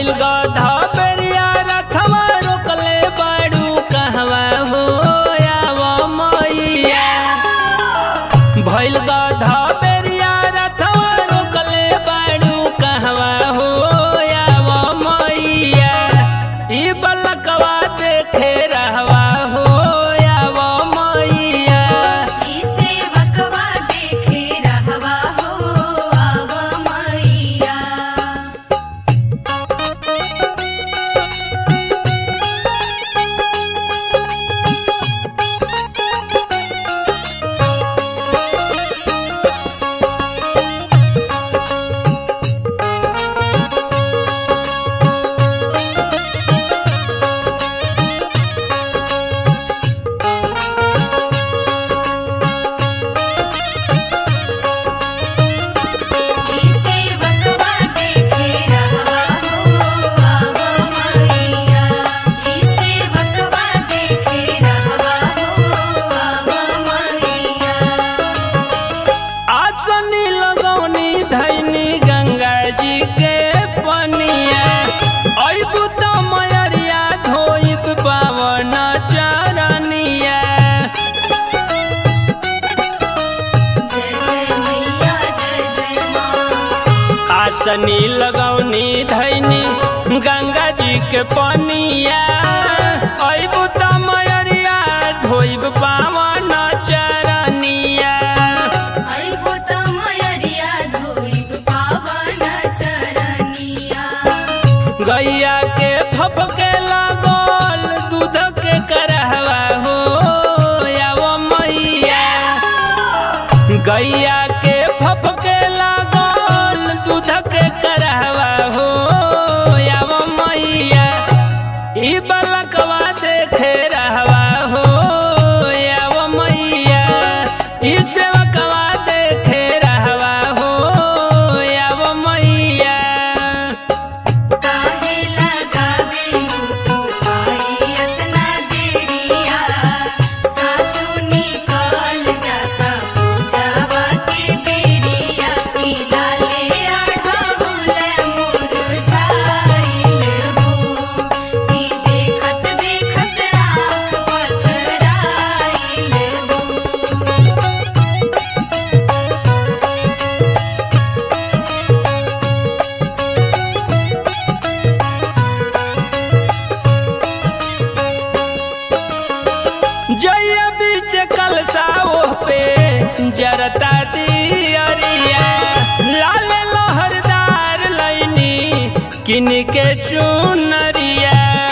भइल गधा बेरिया रथवा रोकले बाड़ू कहवा हो आव मैया भइल गधा बेरिया रथवा रोकले बाड़ू कहवा हो आव मैया ई बलकवा देखे रहवा हो आव मैया ई सेवकवा देखे रहवा हो आव मैया ई सेवकवा देखे रहवा हो आव मैया ई सेवकवा देखे रहवा हो आव मैया आसनी लगौनी धैनी गंगा जी के पनिया अबू तो मयरिया धोइब पावन चरनिया जय जय मैया जय जय माँ आसनी लगौनी धैनी गंगा जी के पनिया अबू तो मयरिया धोइब पावन चरनिया अइबो त मयरिया धोइब पावन चरनिया गैया के फपके लागल दूध के करहवा हो आवो मैया गैया के फपके लागल दूध के करहवा हो आवो मैया ई बलकवा देखे रहवा हो आवो मैया ई सेवकवा देखे रहवा हो आवो मैया काहे लगावे तू आई इतना देरिया साचो निकल जाता पूजावा के बेरिया की लाले आढ़ाउल मुरझाइल हो की देखत देखत आँख पथराइल हो जय बीच कलसाओ पे जरता दियरिया लाल लहरदार लैनी किन के चुनरिया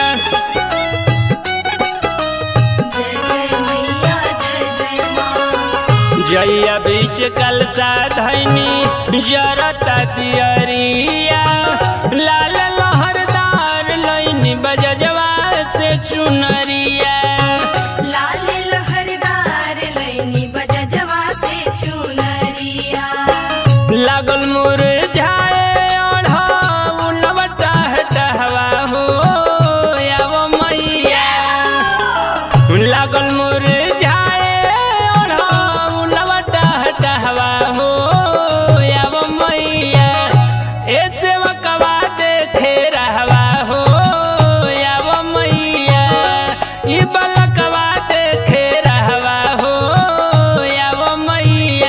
जय जय मैया जय जय माँ जय बीच कलसा धैनी जरता दियरिया लाल लहरदार लैनी बजजवा से चुनरिया लाल लहरदार लैनी बजजवा से चुनरिया लागल मुरझाए ओढ़ाउलवटा हटहवा हो आवो मैया लागल मुरझाए ओढ़ाउलवटा हटहवा हो आवो मैया ए सेवकवा देखे रहवा हो आवो मैया ई बलकवा देखे रहवा हो आवो मैया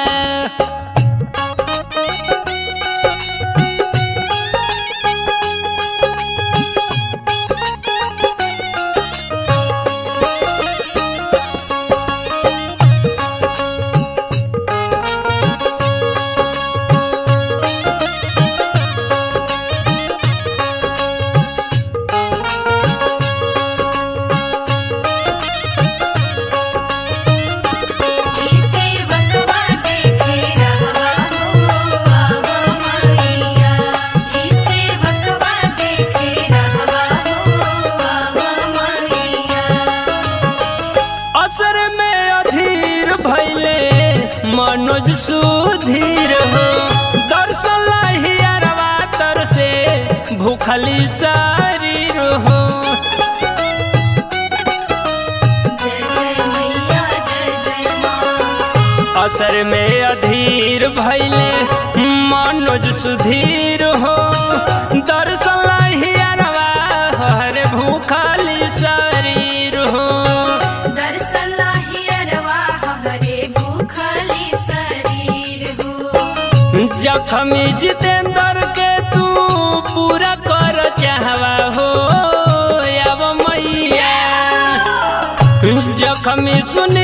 ई सेवकवा देखे रहवा हो आव मैया ई सेवकवा देखे रहवा हो आव मैया असर में अधीर भैले मनोज सुधीर हो दर्शन हियरवा तर से भूखली शरीर हो जय जय मैया जय जय माँ असर में अधीर भैले मनोज सुधीर हो दर्शन जखमी जितेंद्र के तू पूरा कर चाहवा हो अब मैया जखमी सुनी